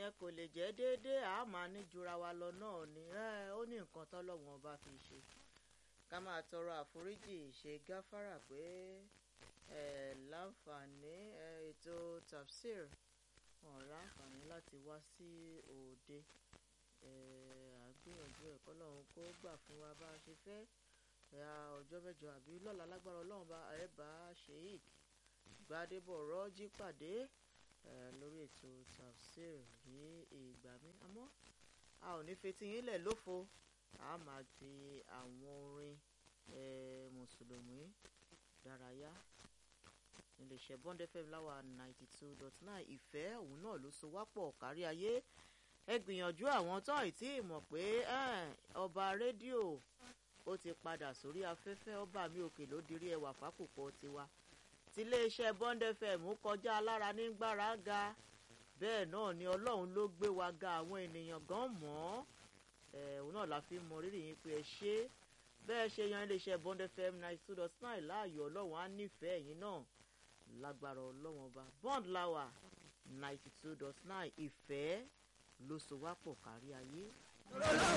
kò lè jẹ́ déédéé a máa ní jura wa lọ náà ni ó ní nǹkan tọ́lọ́wọ́n bá fi ṣe ká máa tọrọ àforíjì ṣe gáfárà pé láǹfààní ètò tafsir wọn láǹfààní láti wá sí òde àgbìyànjú ẹ̀kọ́ lọ́hún kó gbà fún wa bá a ṣe fẹ́ ọjọ́ mẹ́jọ àbí lọ́la lágbára ọlọ́run bá ẹ bá sheik gbadebo rọ́jí pàdé lórí ètò tafsir ní ìgbà mi àmọ́ a ò ní fetí yín lẹ̀ lófo a máa fi àwọn orin mùsùlùmí dárayá iléeṣẹ́ bond fm láwa ninety two dot nine ìfẹ́ òun náà ló so wá pọ̀ kárí ayé ẹ gbìyànjú àwọn tó ì tí ì mọ̀ pé ọba rédíò ó ti padà sórí afẹ́fẹ́ ọba mi òkè ló dirí ẹwà fákòkò tiwa tiléeṣẹ́ bond fm kọjá alára ní gbára ga bẹ́ẹ̀ náà ni ọlọ́run ló gbé wa ga àwọn ènìyàn gan mọ́ òun náà la fi mọ rírì yín pé ẹ ṣe bẹ́ẹ̀ ṣe yan iléeṣẹ́ bond fm ninety two dot nine láàyò ọlọ́run á nífẹ̀ẹ́ yín náà lágbára ọlọ́run ọba bond lawa ninety two dot nine ìfẹ́ ló so wá pọ̀ kárí ayé.